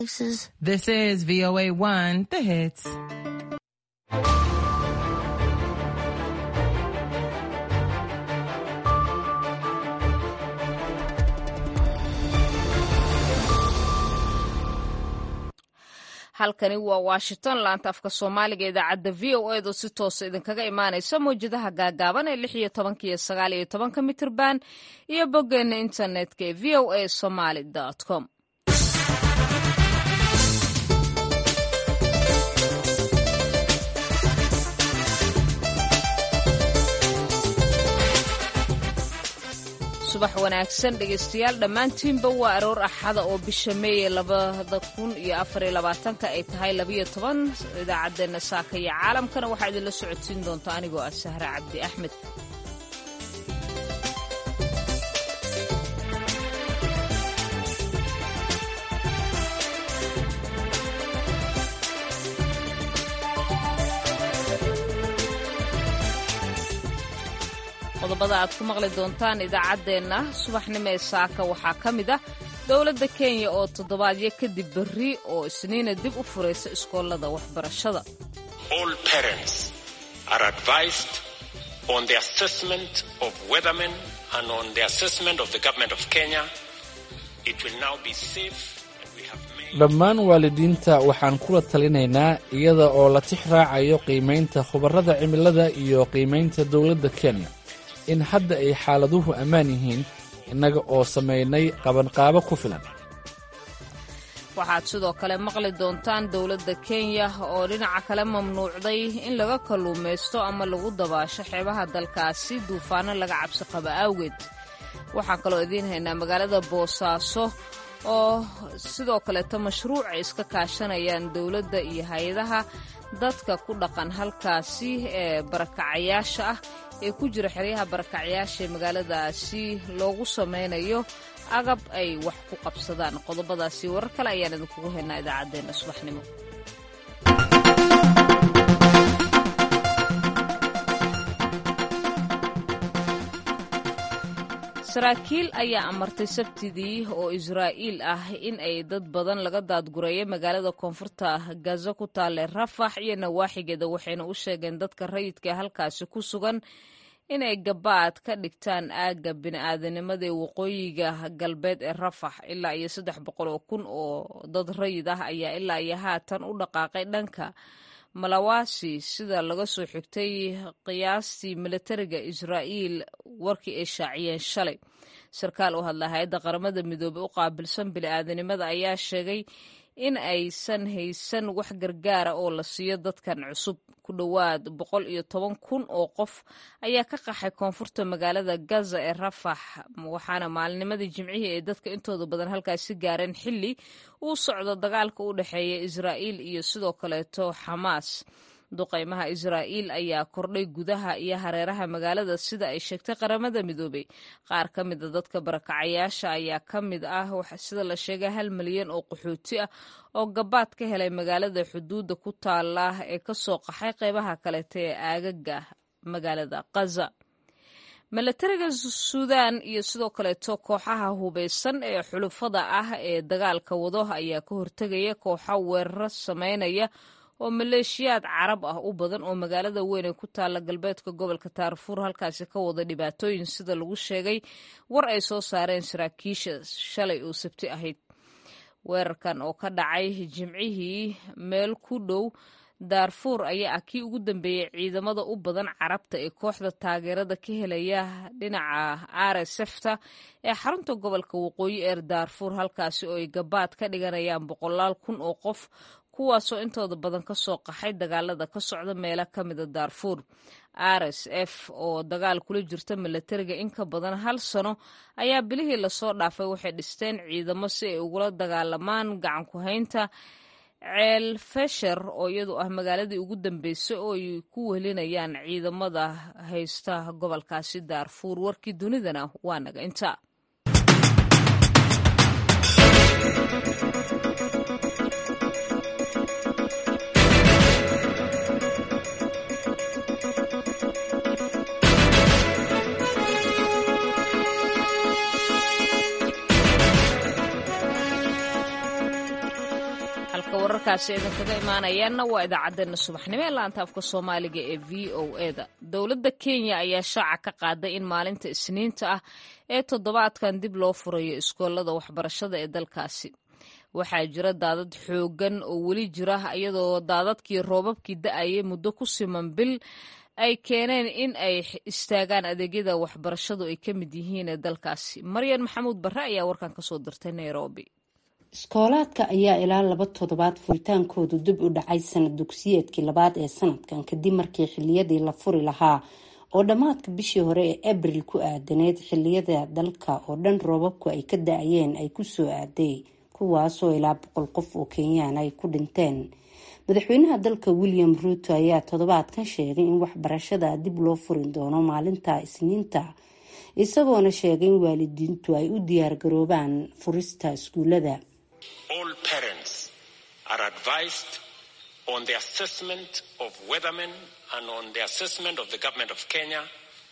This is VOA 1, the hits. halkani waa washington laanta afka soomaaliga idaacadda v o edo si toosa idinkaga imaanaysa mawjadaha gaagaaban ee lix iyo tobanka iyo sagaal iyo tobanka mitirban iyo boggeena internetka ee v o a somaly com subax wanaagsan dhegaystayaal dhammaantiinba waa aroor axada oo bisha meeye labada kun iyo afariyo labaatanka ay tahay labiyo toban idaacaddeenna saaka iyo caalamkana waxaa idinla socodsiin doonta anigoo ah sahre cabdi axmed qodobada aad ku maqli doontaan idaacaddeenna subaxnimo ee saaka waxaa ka mid ah dowladda kenya oo toddobaadyo kadib berri oo isniina dib u furaysa iskoolada waxbarashada All parents are advised on the assessment of weathermen and on the assessment of the government of Kenya. It will now be safe and we have made dhammaan waalidiinta waxaan kula talinaynaa iyada oo la tix raacayo qiimaynta khubarada cimilada iyo qiimaynta dowladda kenya in hadda ay xaaladuhu ammaan yihiin innaga oo samaynay qabanqaabo ku filan waxaad sidoo kale maqli doontaan dowladda kenya oo dhinaca kale mamnuucday in laga kalluumaysto ama lagu dabaasho xeebaha dalkaasi duufaano laga cabsi qaba awgeed waxaan kaloo idiin haynaa magaalada boosaaso oo sidoo kaleeto mashruuc ay iska kaashanayaan dowladda iyo hay-adaha dadka ku dhaqan halkaasi ee barakacayaasha ah ee ku jira xeryaha barakacyaasha ee magaaladaasi loogu samaynayo agab ay wax ku qabsadaan qodobadaasi warar kale ayaan idinkugu haynaa idaacaddeenna subaxnimo saraakiil ayaa amartay sabtidii oo israa'iil ah in ay dad badan laga daadgureeyo magaalada koonfurta gaza ku taale rafax iyo nawaaxigeeda waxayna u sheegeen dadka rayidka ee halkaasi ku sugan inay gabaad ka dhigtaan aagga bini'aadanimada ee waqooyiga galbeed ee rafax ilaa iyo saddex boqol oo kun oo dad rayid ah ayaa ilaa iyo haatan u dhaqaaqay dhanka malawasi sida laga soo xigtay qiyaastii militariga israa'iil warkii ay shaaciyeen shalay sarkaal u hadla hay-adda qaramada midoobey u qaabilsan bini'aadanimada ayaa sheegay in aysan haysan wax gargaara oo la siiyo dadkan cusub ku dhowaad boqol iyo toban kun oo qof ayaa ka qaxay koonfurta magaalada gaza ee rafax waxaana maalinimadii jimcihii ay dadka intooda badan halkaasi gaareen xilli uu socdo dagaalka u dhexeeya israa'iil iyo sidoo kaleeto xamaas duqaymaha israa'iil ayaa kordhay gudaha iyo hareeraha magaalada sida ay sheegtay qaramada midoobey qaar ka mida dadka barakacayaasha ayaa ka mid ah sida la sheegay hal milyan oo qaxooti ah oo gabaad ka helay magaalada xuduudda ku taala ee ka soo qaxay qeybaha kaleeta ee aagaga magaalada kaza milatariga suudaan iyo sidoo kaleeto kooxaha hubeysan ee xulufada ah ee dagaalka wado ayaa ka hortegaya kooxa weeraro sameynaya oo maleeshiyaad carab ah u badan oo magaalada weyn ee ku taalla galbeedka gobolka taarfuur halkaasi ka wada dhibaatooyin sida lagu sheegay war ay soo saareen saraakiisha shalay oo sabti ahayd weerarkan oo ka dhacay jimcihii meel ku dhow daarfuur ayaa ah kii ugu dambeeyey ciidamada u badan carabta ee kooxda taageerada ka helaya dhinaca rsfta ee xarunta gobolka waqooyi ee daarfuur halkaasi oo ay gabaad ka dhiganayaan boqolaal kun oo qof kuwaasoo intooda badan ka soo qaxay dagaalada ka socda meelo ka mida daarfuur rs f oo dagaal kula jirta milatariga in ka badan hal sano ayaa bilihii lasoo dhaafay waxay dhisteen ciidamo si ay ugula dagaalamaan gacan ku haynta ceel fesher oo iyadu ah magaaladii ugu dambeysay oo ay ku wehelinayaan ciidamada haysta gobolkaasi daarfuur warkii dunidana waa naga inta halka wararkaasi idinkaga imaanayaanna waa idaacaddeenna subaxnimo ee laanta afka soomaaliga ee v o eda dowladda kenya ayaa shaaca ka qaaday in maalinta isniinta ah ee toddobaadkan dib loo furayo iskoolada waxbarashada ee dalkaasi waxaa jira daadad xooggan oo weli jira iyadoo daadadkii roobabkii da-ayay muddo ku siman bil ay keeneen in ay istaagaan adeegyada waxbarashadu ay ka mid yihiin ee dalkaasi maryan maxamuud barre ayaa warkan kasoo dirtay nairobi iskoolaadka ayaa ilaa laba toddobaad furitaankoodu dib u dhacay sanad dugsiyeedkii labaad ee sanadkan kadib markii xiliyadii la furi lahaa oo dhammaadka bishii hore ee abril ku aadaneyd xiliyada dalka oo dhan roobabku ay ka da-ayeen ay kusoo aaday kuwaasoo ilaa boqol qof oo kenyaan ay ku dhinteen madaxweynaha dalka william ruuto ayaa toddobaadkan sheegay in waxbarashada dib loo furi doono maalinta isniinta isagoona sheegay in waalidiintu ay u diyaargaroobaan furista iskuulada All parents are advised on the assessment of weathermen and on the assessment of the government of Kenya.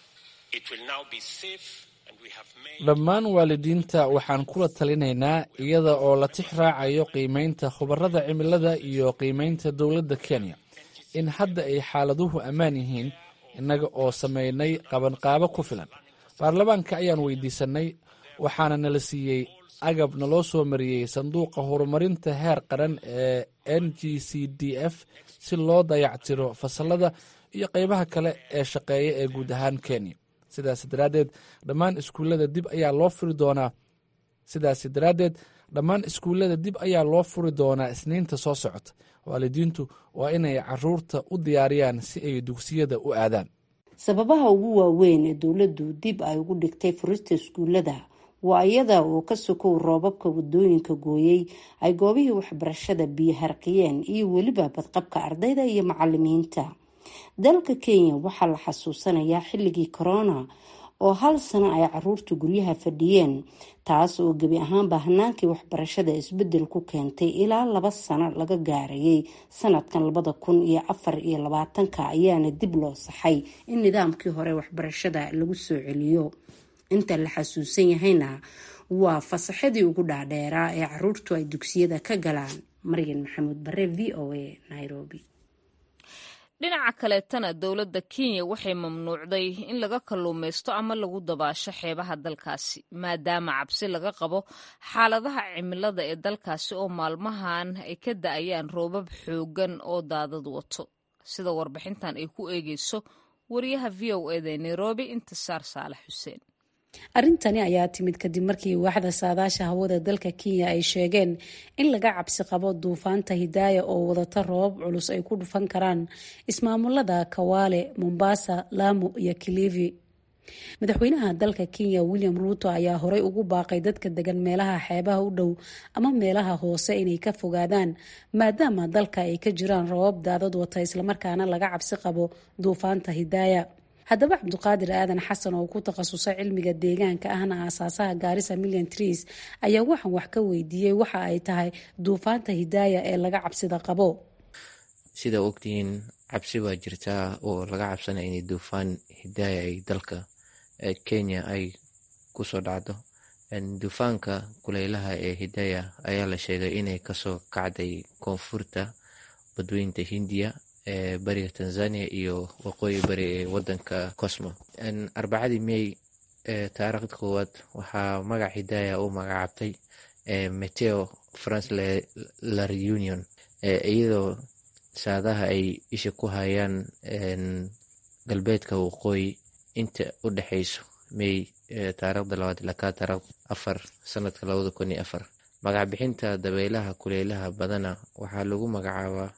It will now be safe and we have made dhammaan waalidiinta waxaan kula talinaynaa iyada oo la tix raacayo qiimeynta khubarada cimilada iyo qiimeynta dowladda kenya in hadda ay xaaladuhu ammaan yihiin innaga oo samaynay qabanqaabo ku filan baarlamaanka ayaan weydiisanay waxaana nala siiyey agab naloo soo mariyey sanduuqa horumarinta heer qaran ee n g c d f si loo dayactiro fasalada iyo qeybaha kale ee shaqeeya ee guud ahaan kenya sidaas daraaddeed dhammaan iskuullada dib ayaa loo furi doonaa sidaasi daraaddeed dhammaan iskuullada dib ayaa loo furi doonaa isniinta soo socota waalidiintu waa inay caruurta u diyaariyaan si ay dugsiyada u aadaan sababaha ugu waaweyn ee dowladdu dib ay ugu dhigtay furista iskuulada waa iyada oo ka sokow roobabka wadooyinka gooyey ay goobihii waxbarashada biyo harqiyeen iyo weliba badqabka ardayda iyo macalimiinta dalka kenya waxaa la xasuusanayaa xilligii corona oo hal sano ay caruurta guryaha fadhiyeen taas oo gebi ahaanba hanaankii waxbarashada isbedel ku keentay ilaa laba sano laga gaarayay sanadkan labada kun iyo afar iyo labaatanka ayaana dib loo saxay in nidaamkii hore waxbarashada lagu soo celiyo inta la xasuusan yahayna waa fasaxadii ugu dhaadheeraa ee caruurtu ay dugsiyada ka galaan maryan maxamuud bare v o a nairobi dhinaca kaleetana dowladda kenya waxay mamnuucday in laga kalluumaysto ama lagu dabaasho xeebaha dalkaasi maadaama cabsi laga qabo xaaladaha cimilada ee dalkaasi oo maalmahan ay ka da-ayaan roobab xooggan oo daadad wato sida warbixintan ay ku eegeyso wariyaha v o eda nairobi intisaar saalax xuseen arrintani ayaa timid kadib markii waaxda saadaasha hawada dalka kenya ay sheegeen in laga cabsi qabo duufaanta hidaaya oo wadata roobab culus ay ku dhufan karaan ismaamulada kawaale mombasa lamu iyo kilivi madaxweynaha dalka kenya william ruuto ayaa horey ugu baaqay dadka degan meelaha xeebaha u dhow ama meelaha hoose inay ka fogaadaan maadaama dalka ay ka jiraan roobab daadad wata islamarkaana laga cabsi qabo duufaanta hidaaya haddaba cabduqaadir aadan xasan oo ku takhasusay cilmiga deegaanka ahna aasaasaha gaarisa million trees ayaa waxaan wax ka weydiiyey waxa ay tahay duufaanta hidaaya ee laga cabsida qabo sida ogtihiin cabsi baa jirtaa oo laga cabsanaya inay duufaan hidaaya ay dalka kenya ay kusoo dhacdo duufaanka kuleylaha ee hidaaya ayaa la sheegay inay kasoo kacday koonfurta badweynta hindiya ee bariga tanzania iyo waqooyi bari ee wadanka cosmo arbacadii may taariikhda koowaad waxaa magac hidaaya u magacaabtay meteo france la reunion iyadoo saadaha ay isha ku hayaan galbeedka waqooyi inta u dhexeyso may taariikhda labaad ilaa ka taariikhda afar sanadka labada kun iyo afar magac bixinta dabeelaha kuleylaha badana waxaa lagu magacaabaa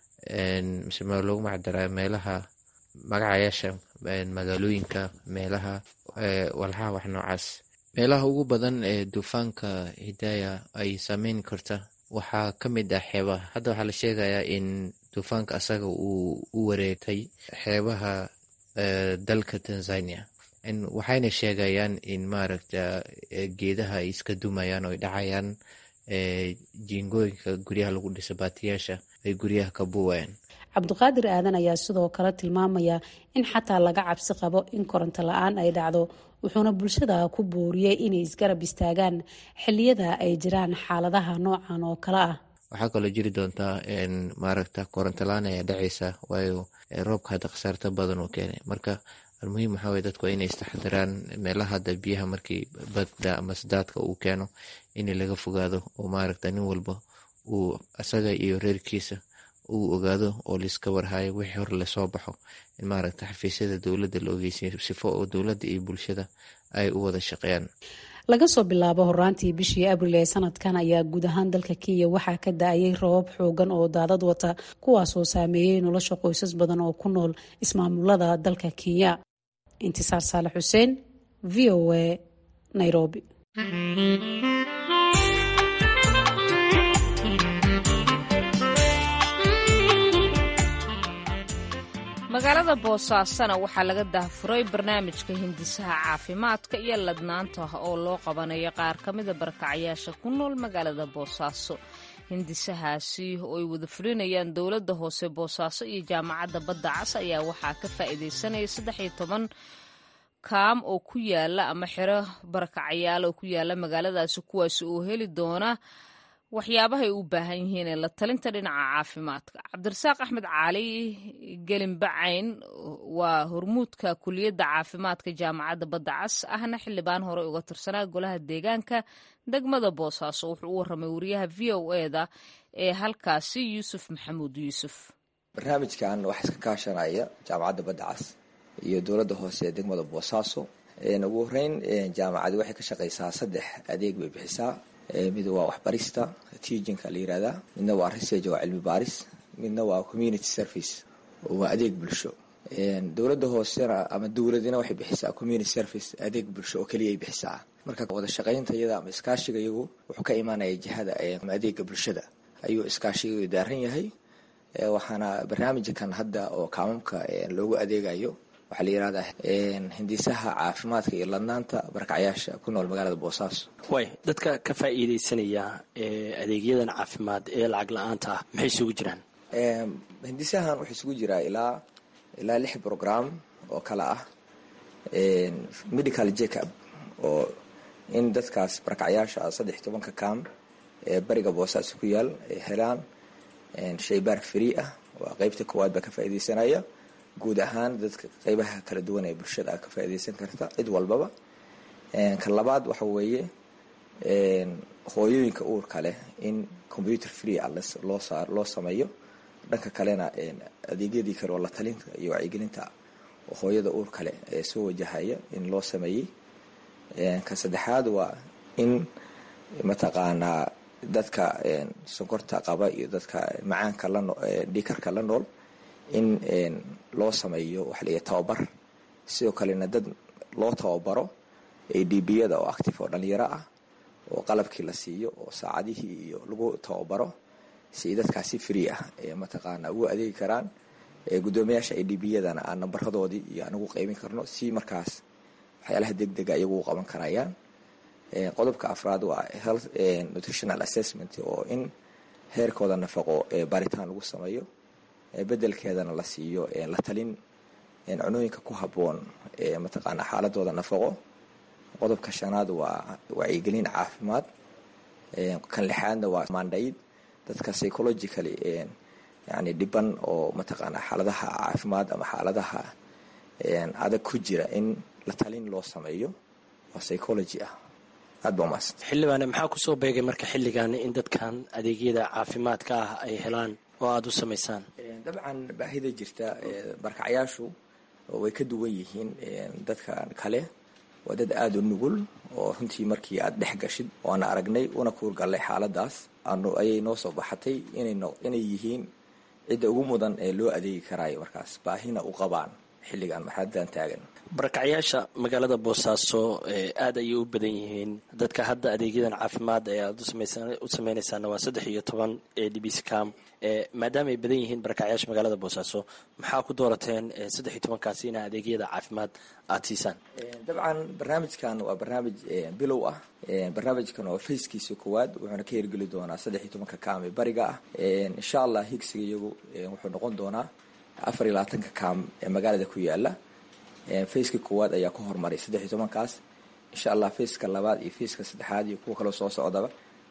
mise loogu magacdaraa meelaha magacayaasha magaalooyinka meelaha walxaha wax noocaas meelaha ugu badan ee duufaanka hidaaya ay saameyn karta waxaa ka mid ah xeebaha hadda waxaa la sheegayaa in duufaanka asaga uu u wareegtay xeebaha dalka tanzania waxayna sheegayaan in maaragta geedaha ay iska dumayaan oo ay dhacayaan jiingooyinka guryaha lagu dhisa baatiyaasha ay guryaha ka buuwayaan cabduqaadir aadan ayaa sidoo kale tilmaamaya in xataa laga cabsi qabo in koronto la-aan ay dhacdo wuxuuna bulshada ku booriyey inay isgarab istaagaan xiliyada ay jiraan xaaladaha noocan oo kale ah waxaa kaloo jiri doontaa maaragta korontolaan ayaa dhacaysa waayo roobka hadda khasaarta badan uu keenay marka almuhiim waxaa weye dadku waa inay istaxdiraan meelaha hadda biyaha markii badda ama sadaadka uu keeno in laga fogaado oo maaragta nin walba uu asaga iyo reerkiisa uu ogaado oo laiska warhayo wixii hor lasoo baxo in maaragta xafiisyada dowladda la ogeysiyo sifo oo dowladda iyo bulshada ay u wada shaqeeyaan laga soo bilaabo horaantii bishii abril ee sanadkan ayaa guud ahaan dalka kenya waxaa ka da-ayay roobab xoogan oo daadad wata kuwaasoo saameeyey nolosha qoysas badan oo ku nool ismaamulada dalka kenya intisaar saalax xuseen v o a nairobi magaalada boosaasana waxaa laga daahfuray barnaamijka hindisaha caafimaadka iyo ladnaanta oo loo qabanayo qaar ka mida barkacyaasha ku nool magaalada boosaaso hindisahaasi oo ay wada fulinayaan dowladda hoose boosaaso iyo jaamacadda badda cas ayaa waxaa ka faa'iidaysanaya saddex iyo toban kaam oo ku yaala ama xero barakacyaal oo ku yaala magaaladaasi kuwaasi oo heli doona waxyaabahay u baahan yihiin ee la talinta dhinaca caafimaadka cabdirasaaq axmed cali gelinbacayn waa hormuudka kuliyadda caafimaadka jaamacadda badda cas ahna xildhibaan hore uga tirsanaa golaha deegaanka degmada boosaaso wuxuu u warramay wariyaha v o eda ee halkaasi yuusuf maxamuud yuusuf barnaamijkan waxaa iska kaashanaya jaamacadda badda cas iyo dowladda hoose ee degmada boosaaso ugu horeyn jaamacadi waxay ka shaqaysaa saddex adeeg bay bixisaa mid waa waxbarista teachinka la yirahdaa midna waa research waa cilmi baaris midna waa community service oo waa adeeg bulsho dowladda hoosena ama dowladina waxay bixisaa community service adeeg bulsho oo keliya ay bixisaa marka wada shaqaynta iyada ama iskaashiga iyagu wuxuu ka imaanaya jihada ama adeega bulshada ayuu iskaashiga daaran yahay waxaana barnaamijkan hadda oo kaamamka loogu adeegayo waxaa la yirahdaa hindisaha caafimaadka iyo ladnaanta barakacyaasha ku nool magaalada boosaaso way dadka ka faa'iidaysanaya adeegyadan caafimaad ee lacag la-aanta ah maxay isugu jiraan hindisahan wuxuu isugu jiraa ilaa ilaa lix program oo kale ah medical jacob oo in dadkaas barakacyaasha saddex iyo tobanka kaam ee bariga boosaaso ku yaal ay helaan shaybaar free ah waa qeybta koowaad baa ka faa'iidaysanaya guud ahaan dadka qeybaha kala duwan ee bulshada ka faa'iidaysan karta cid walbaba ka labaad waxa weeye hooyooyinka uurka leh in computer free ah loo saa loo sameeyo dhanka kalena adeegyadii kale oo la talinta iyo wacyigelinta oo hooyada uurka leh ee soo wajahaya in loo sameeyey ka saddexaad waa in mataqaanaa dadka sonkorta qaba iyo dadka macaanka la dhiikarka la nool in loo sameeyo waxa layahay tababar sidoo kalena dad loo tababaro adbiyada oo active oo dhalinyaro ah oo qalabkii la siiyo oo saacadihii iyo lagu tababaro si dadkaasi free ah ee mataqaana ugu adeegi karaan guddoomiyaasha adbiyadana aan nambaradoodii iyo aan ugu qeybin karno si markaas waxyaalaha deg dega iyagu u qaban karayaan qodobka afraad waa health nutritional assessment oo in heerkooda nafaqo baaritaan lagu sameeyo bedelkeedana la siiyo la talin cunooyinka ku habboon mataqaana xaaladooda nafaqo qodobka shanaad waa wacyigelin caafimaad kan lixaadna waa mandayd dadka psychologically yani dhiban oo mataqaana xaaladaha caafimaad ama xaaladaha adag ku jira in la talin loo sameeyo oo psychology ah aad ba umaadsan xildhibaane maxaa kusoo beegay marka xilligan in dadkan adeegyada caafimaadka ah ay helaan oo aada u samaysaan dabcan baahida jirta barkacyaashu way ka duwan yihiin dadka kale waa dad aada u nugul oo runtii markii aad dhex gashid oana aragnay una kuurgallay xaaladaas ayay noo soo baxatay inay yihiin cidda ugu mudan ee loo adeegi karaayo markaas baahina u qabaan xilligan marxaladan taagan barakacyaasha magaalada boosaaso aada ayay u badan yihiin dadka hadda adeegyadan caafimaad ee aada u sameynaysaana waa saddex iyo toban ee dbscam maadaama ay badan yihiin barakacyaasha magaalada boosaaso maxaa ku doorateen saddex iyo tobankaasi ina adeegyada caafimaad aada siisaan dabcan barnaamijkan waa barnaamij bilow ah barnaamijkan oo fayskiisa koowaad wuxuuna ka hirgeli doonaa saddex iyo tobanka kaam ee bariga ah insha allah higsiga iyagu wuxuu noqon doonaa afar iyo labaatanka kaam ee magaalada ku yaala faceka koowaad ayaa ka hormaray saddex iyo tobankaas insha allah faceka labaad iyo faceka saddexaad iyo kuwa kaloo soo socdaba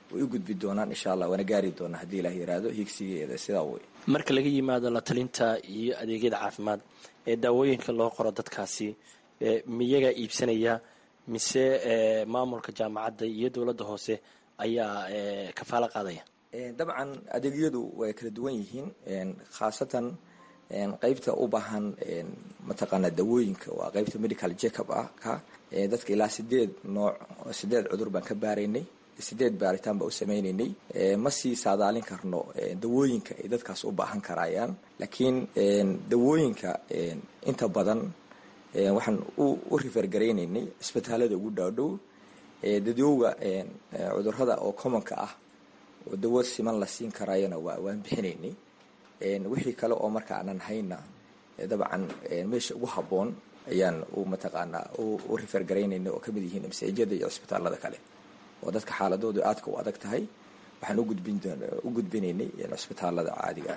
way u gudbi doonaan insha allah waana gaari doonaa haddii ilaah yiraahdo higsigeeda sidaa wey marka laga yimaado la talinta iyo adeegyada caafimaad ee daawooyinka loo qoro dadkaasi miyagaa iibsanaya mise maamulka jaamacadda iyo dowladda hoose ayaa kafaalo qaadaya dabcan adeegyadu way kala duwan yihiin khaasatan qeybta u baahan mataqaana dawooyinka waa qeybta medical jackup ah ka dadka ilaa sideed nooc sideed cudur baan ka baaraynay sideed baaritaan baa u sameynaynay ma sii saadaalin karno dawooyinka ay dadkaas u baahan karayaan laakiin dawooyinka inta badan waxaan u rifergaraynaynay isbitaalada ugu dhaadhow dadowga cudurada oo commonka ah oo dawo siman la siin karayana waan bixinaynay wixii kale oo marka aanan hayna dabcan meesha ugu habboon ayaan u mataqaanaa u rifergaraynayna oo kamid yihiin msajada iyo cisbitaalada kale oo dadka xaaladoodu aadka u adag tahay waxaan u gudbinaynay cisbitaalada caadiga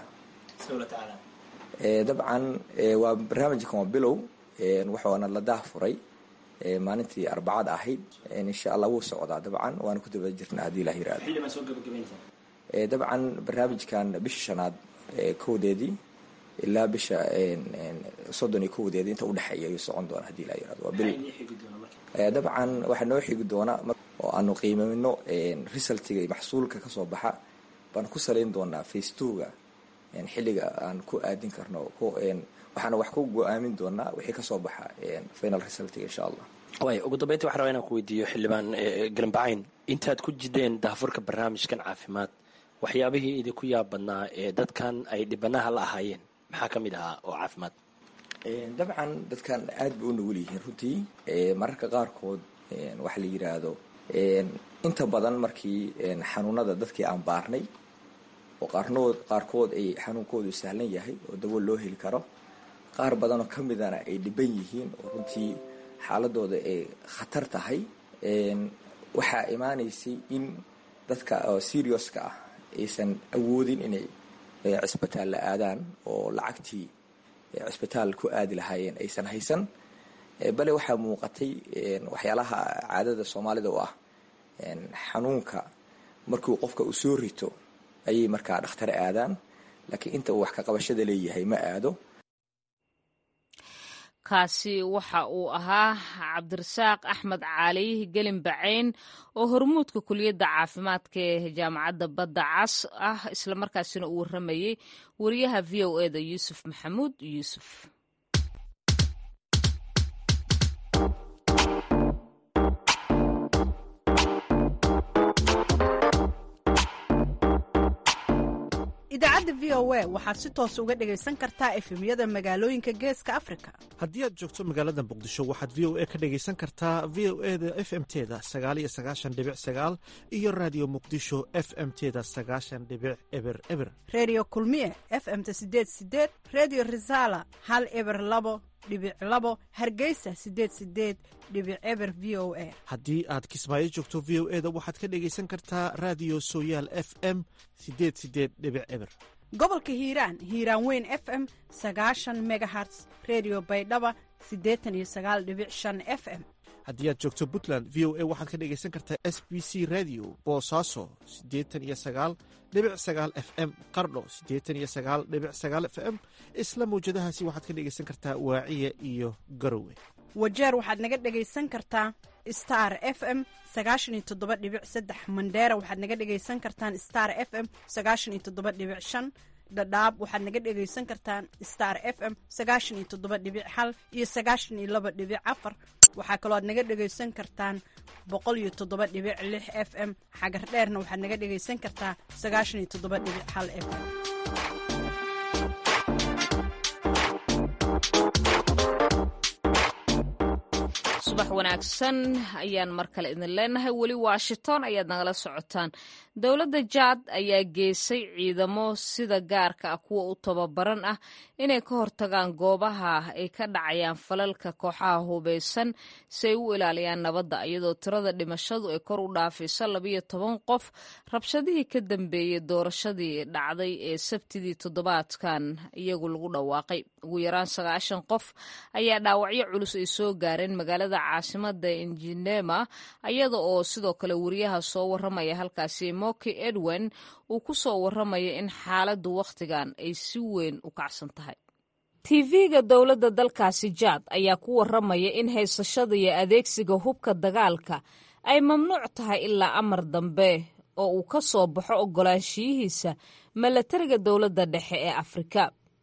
ah dabcan waa barnaamijkan waa bilow waxaana la daahfuray maalintii arbacada ahayd insha allah wuu socdaa dabcan waana ku daba jirna haddii ilah yirahdo dabcan barnaamijkan bisha shanaad kowdeedii ilaa bisha soddon iyo kowdeedii inta udhexeeya ayuu socon doona hadii ilah yirahdo waa bil dabcan waxaa noo xigi doona oo aanu qiimeyno resultiga iyo maxsuulka kasoo baxa baan ku salayn doonaa face twoga xilliga aan ku aadin karno waxaana wax ku go-aamin doonaa wixii kasoo baxa final resultiga insha allah waay ugu dambeyntii waxan rabaa inaan ku weydiiyo xildhibaan galambacayn intaad ku jideen daafurka barnaamijkan caafimaad waxyaabihii idinku yaab badnaa ee dadkan ay dhibanaha la ahaayeen maxaa ka mid ahaa oo caafimaad dabcan dadkan aad bay u nugul yihiin runtii mararka qaarkood waxa la yiraahdo inta badan markii xanuunada dadkii aan baarnay oo qaarnood qaarkood ay xanuunkoodu sahlan yahay oo dawo loo heli karo qaar badanoo ka midana ay dhiban yihiin oo runtii xaaladooda ay khatar tahay waxaa imaanaysay in dadka serioska ah aysan awoodin inay cisbitaal la aadaan oo lacagtii cisbitaal ku aadi lahaayeen aysan haysan bale waxaa muuqatay waxyaalaha caadada soomaalida u ah xanuunka markuu qofka uu soo rito ayay markaa dhakhtar aadaan laakiin inta uu wax ka qabashada leeyahay ma aado kaasi waxa uu ahaa cabdirasaaq axmed cali gelin bacayn oo hormuudka kuliyadda caafimaadka ee jaamacadda badda cas ah islamarkaasina uu warramayey wariyaha v o e da yuusuf maxamuud yuusuf idaacadda v o a waxaad si toos uga dhegaysan kartaa efemyada magaalooyinka geeska afrika haddii aad joogto magaalada muqdisho waxaad v o a ka dhegaysan kartaa v o e da f m teda sagaaliyo sagaashan dhibic sagaal iyo raadiyo muqdisho f m teda sagaashan dhibic eber eber redio kulmiye f m ta sideed sideed redio resala hal eber labo dhibic labo hargeysa sideed sideed dhibic eber v o a haddii aad kismaayo joogto v o e da waxaad ka dhegaysan kartaa raadiyo sooyaal f m sideed sideed dhibic eber gobolka hiiraan hiiraan weyn f m sagaashan megaherts redio baydhaba siddeetan iyo sagaal dhibic shan f m haddii aad joogto puntland v o a waxaad ka dhegaysan kartaa s b c radio boosaaso siddeetan iyo sagaal dhibic sagaal f m qardho siddeetan iyo sagaal dhibic sagaal f m isla mawjadahaasi waxaad ka dhegaysan kartaa waaciya iyo garowe wajeer waxaad naga dhegaysan kartaa star f m sagaashan iyo toddoba dhibic saddex mandheera waxaad naga dhegaysan kartaan star f m sagaashan iyo toddoba dhibic shan dhadhaab waxaad naga dhegaysan kartaan star f m sagaashan iyo toddoba dhibic hal iyo sagaashan iyo laba dhibic afar waxaa kaloo aad naga dhegaysan kartaan boqol iyo toddoba dhibic lix f m xagar dheerna waxaad naga dhegaysan kartaa sagaashan iyo toddoba dhibic hal f m subax wanaagsan ayaan mar kale idin leenahay weli washington ayaad nagala socotaan dowladda jaad ayaa geesay ciidamo sida gaarka ah kuwa u tababaran ah inay ka hortagaan goobaha ay ka dhacayaan falalka kooxaha hubeysan si ay u ilaaliyaan nabadda iyadoo tirada dhimashadu ay kor u dhaafayso labayo toban qof rabshadihii ka dambeeyey doorashadii dhacday ee sabtidii toddobaadkan iyagu lagu dhawaaqay ugu yaraan sagaashan qof ayaa dhaawacyo culus ay soo gaareen magaalada caasimada injinema iyada oo sidoo kale wariyaha soo waramaya halkaasi moki edwin uu ku soo waramaya in xaaladdu wakhtigan ay si weyn u kacsan tahay tv-ga dowladda dalkaasi jaad ayaa ku waramaya in haysashada iyo adeegsiga hubka dagaalka ay mamnuuc tahay ilaa amar dambe oo uu ka soo baxo oggolaanshiyihiisa milatariga dowladda dhexe ee afrika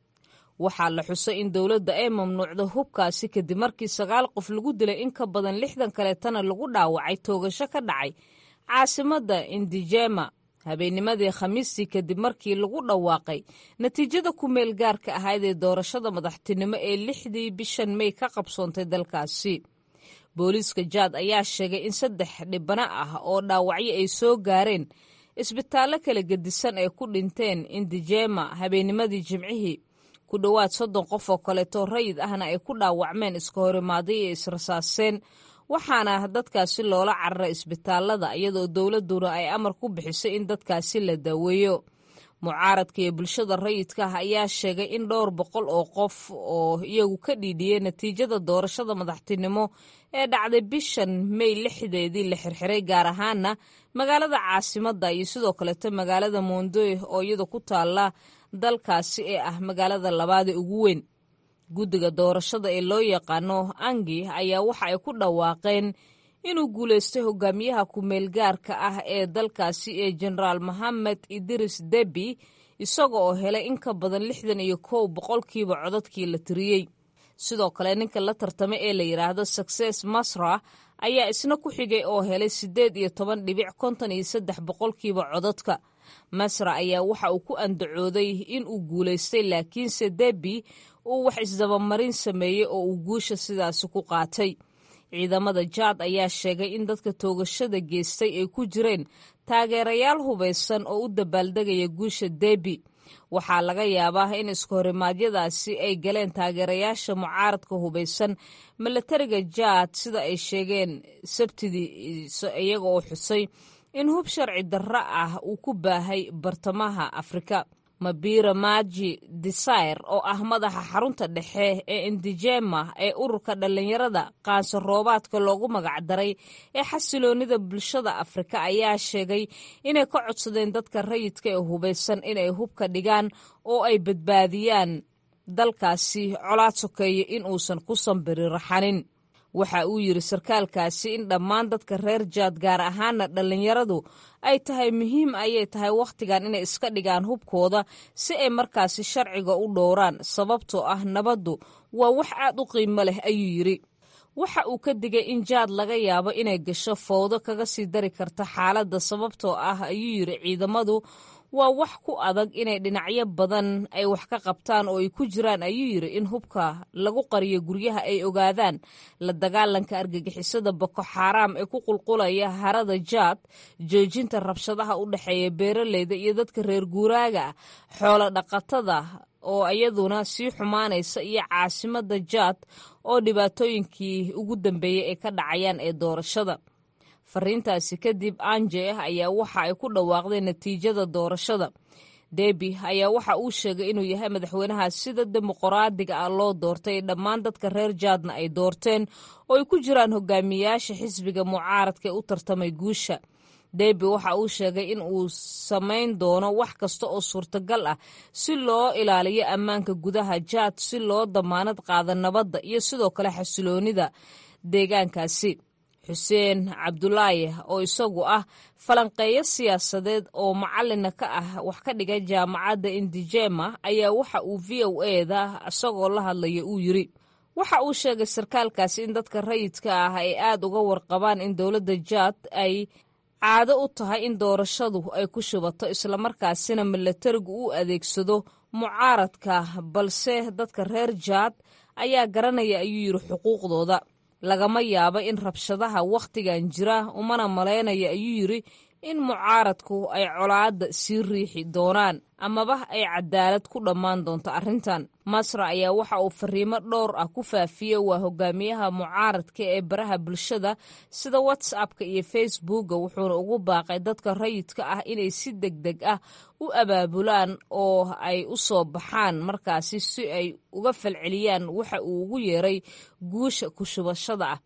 waxaa la xusay in dowladda ay mamnuucda hubkaasi kadib markii sagaal qof lagu dilay in ka badan lixdan kaleetana lagu dhaawacay toogasho ka dhacay caasimadda indijema habeennimadii khamiistii kadib markii lagu dhawaaqay natiijada ku meel gaarka ahayd ee doorashada madaxtinimo ee lixdii bishan mey ka qabsoontay dalkaasi booliiska jaad ayaa sheegay in saddex dhibano ah oo dhaawacyo ay soo gaareen isbitaallo kala gedisan ay ku dhinteen indijema habeennimadii jimcihii ku dhowaad soddon qof oo kaleeto rayid ahna ay ku dhaawacmeen iska horimaaday ee israsaaseen waxaana dadkaasi loola cararay isbitaalada iyadoo dowladduna ay amar ku bixisay in dadkaasi la daaweeyo mucaaradka iyo bulshada rayidka ah ayaa sheegay in dhowr boqol oo qof oo iyagu ka dhiidhiyey natiijada doorashada madaxtinimo ee dhacday bishan mey lixdeedii la xirxiray gaar ahaana magaalada caasimadda iyo sidoo kaleeto magaalada mondoy oo iyada ku taala dalkaasi ee ah magaalada labaada ugu weyn guddiga doorashada ee loo yaqaano angi ayaa waxa ay ku dhawaaqeen inuu guulaystay hogaamiyaha ku-meelgaarka ah ee dalkaasi ee jenaraal mohamed idris debi isaga oo helay in ka badan lixdan iyo kow boqolkiiba codadkii la tiriyey sidoo kale ninka la tartamay ee la yidhaahdo success masra ayaa isna ku xigay oo helay siddeed iyo toban dhibic konton iyo saddex boqolkiiba codadka masra ayaa waxa uu ku andacooday in uu guulaystay laakiinse debi uu wax isdabamarin sameeyey oo uu guusha sidaasi ku qaatay ciidamada jaad ayaa sheegay in dadka toogashada geestay ay ku jireen taageerayaal hubaysan oo u dabaaldegaya guusha debi waxaa laga yaabaa in iskahorimadyadaasi ay galeen taageerayaasha mucaaradka hubaysan milatariga jaad sida ay sheegeen sabtidii iyaga oo xusay in hub sharci darro ah uu ku baahay bartamaha afrika mabira maji desire oo ah madaxa xarunta dhexe ee indijema ee ururka dhallinyarada qaanso roobaadka loogu magacdaray ee xasiloonida bulshada afrika ayaa sheegay inay ka codsadeen dadka rayidka ee hubaysan inay hubka dhigaan oo ay badbaadiyaan dalkaasi colaad sokeeye in uusan ku sambiri raxanin waxa uu yidhi sarkaalkaasi in dhammaan dadka reer jaad gaar ahaana dhallinyaradu ay tahay muhiim ayay tahay wakhtigan inay iska dhigaan hubkooda si ay markaasi sharciga u dhowraan sababtoo ah nabaddu waa wax aad u qiimo leh ayuu yidhi waxa uu ka digay in jaad laga yaabo inay gasho fowdo kaga sii dari karta xaaladda sababtoo ah ayuu yidhi ciidamadu waa wax ku adag inay dhinacyo badan ay wax ka qabtaan oo ay ku jiraan ayuu yidhi in hubka lagu qariyo guryaha ay ogaadaan la dagaalanka argagixisada boko xaaraam ee ku qulqulaya harada jaad joojinta rabshadaha u dhexeeya beeraleyda iyo dadka reer guuraaga ah xoolo dhaqatada oo iyaduna sii xumaanaysa iyo caasimada jaad oo dhibaatooyinkii ugu dambeeyey ay ka dhacayaan ee doorashada fariintaasi kadib anje ayaa waxa ay ku dhawaaqdeen natiijada doorashada debi ayaa waxa uu sheegay inuu yahay madaxweynaha sida dimuqraadiga ah loo doortay dhammaan dadka reer jaadna ay doorteen oo ay ku jiraan hogaamiyaasha xisbiga mucaaradka ee u tartamay guusha debi waxa uu sheegay in uu samayn doono wax kasta oo suurtagal ah si loo ilaaliyo ammaanka gudaha jaad si loo damaanad qaado nabadda iyo sidoo kale xasiloonida deegaankaasi xuseen cabdulaahi oo isagu ah falanqeeyo siyaasadeed oo macalina ka ah wax ka dhiga jaamacadda indijema ayaa waxa uu v o eda isagoo la hadlaya uu yiri waxa uu sheegay sarkaalkaasi in dadka rayidka ah ay aad uga warqabaan in dowladda jaad ay caado u tahay in doorashadu ay ku shubato islamarkaasina milatarigu u adeegsado mucaaradka balse dadka reer jaad ayaa garanaya ayuu yidhi xuquuqdooda lagama yaabo in rabshadaha wakhtigan jira umana malaynaya ayuu yidhi in mucaaradku ay colaadda sii riixi doonaan amaba ay cadaalad ku dhammaan doonto arrintan masra ayaa waxa uu fariimo dhowr ah ku faafiyey waa hogaamiyaha mucaaradka ee baraha bulshada sida whatsappka iyo facebooka wuxuuna ugu baaqay dadka rayidka ah inay si deg deg ah u abaabulaan oo ay u soo baxaan markaasi si ay uga falceliyaan waxa uu ugu yeeray guusha ku shubashada ah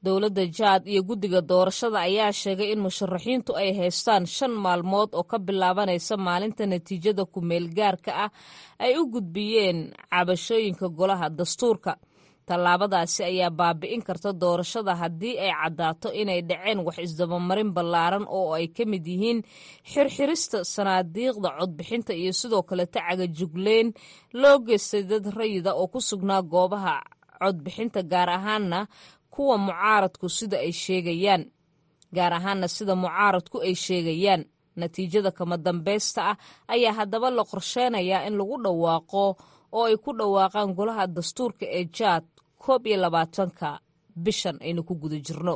dowladda jaad iyo guddiga doorashada ayaa sheegay in musharaxiintu ay haystaan shan maalmood oo ka bilaabanaysa maalinta natiijada ku-meel gaarka ah ay u gudbiyeen cabashooyinka golaha dastuurka tallaabadaasi ayaa baabi'in karta doorashada haddii ay caddaato inay dhaceen wax isdabamarin ballaaran oo ay ka mid yihiin xirxirista sanaadiiqda codbixinta iyo sidoo kaleta cagajugleyn loo geystay dad rayida oo ku sugnaa goobaha codbixinta gaar ahaana kuwa mucaaradku sida ay sheegayaan gaar ahaana sida mucaaradku ay sheegayaan natiijada kama dambaysta ah ayaa haddaba la qorsheynayaa in lagu dhawaaqo oo ay ku dhawaaqaan golaha dastuurka ee jaad koob iyo labaatanka bishan aynu ku guda jirno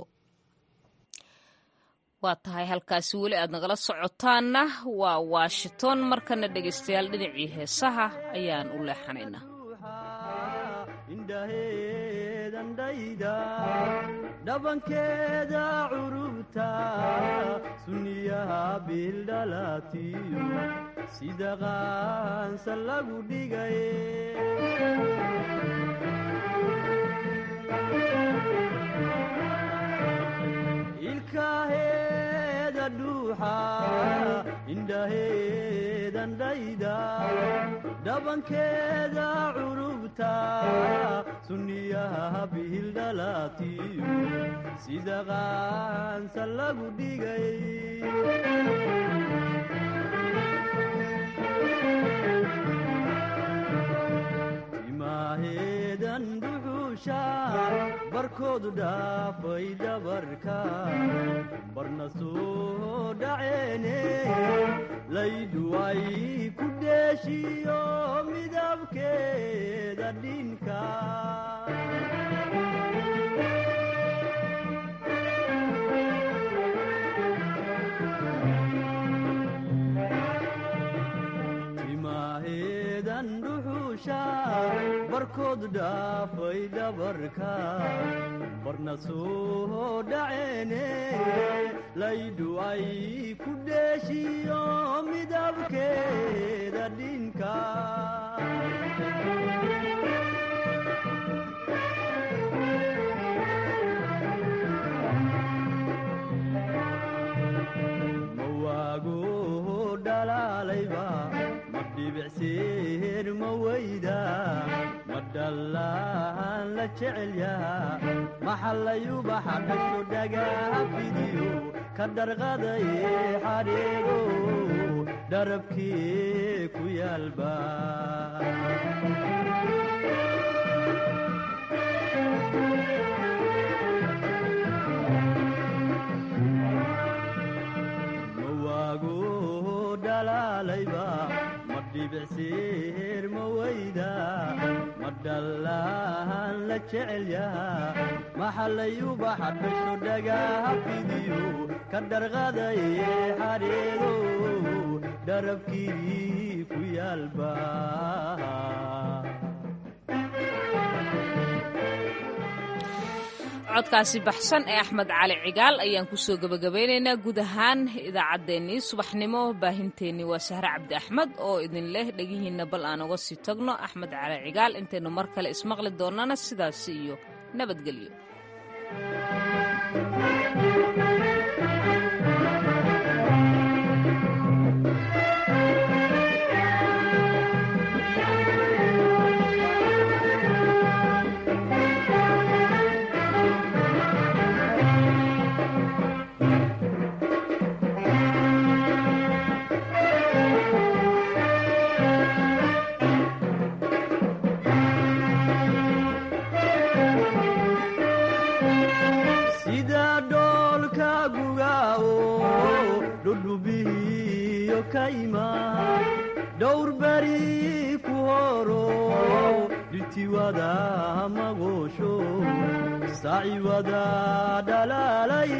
waa tahay halkaasi weli aad nagala socotaanna waa washington markana dhegaystayaal dhinacii heesaha ayaan u leexanaynaa dhabankeeda curubta sunniyaha biildhalatiyo sida qaansa lagu dhigay ilkaheeda dhuuxa indhaheedan dhayda dhabankeeda curubta sunniyaha biildhalatiyo sida qaansa lagu dhigay timaaheedan dhuxuusha barkoodu dhaafay dhabarka barna soo dhaceene laydu ay ku dheeshiyo midabkeeda dhinka timaaheedan dhuxuusha barkoodu dhaafay dhabarka barna soo dhaceene laydu ay ku dheeshiyo midabkeeda dhinka mawaago dhalaalayba ma dhibicseer ma weyda ma dhallaan la jecel yaha maxallayubaxa dhasho dhagaha fidiyo ka dharqadaye xadheego dharabkee ku yaalba mawaago dhalaalayba ma dhibicseer ma weyda ma dhallaan la jecel yaha maxallayubaxa dhasho dhagaha fidiyo ka dharqadaye xadheego dharabkii ku yaalba codkaasi baxsan ee axmed cali cigaal ayaan kusoo gebagabaynaynaa guud ahaan idaacaddeenii subaxnimo baahinteennii waa sahre cabdi axmed oo idin leh dhegihiinna bal aan uga sii tagno axmed cali cigaal intaynu mar kale ismaqli doonnana sidaasi iyo nabadgelyo sida dhoolka gugaawo dhudhubihiyo kayma dhowr beri ku horo dhitiwada magoosho saciwada dhalaalay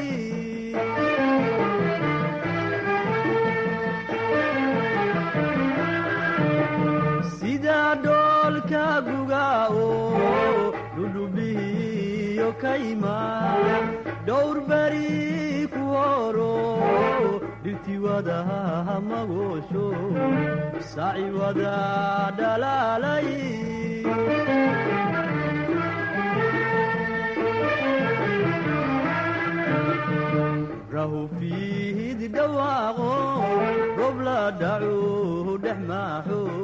sida dhoolka gugaawo dhudhubihiyo kayma dhowr beri ku horo dhitiwada magoosho saciwada dhalaalay rahu fiihid dhawaaqo roob la dhacu dhex maaxo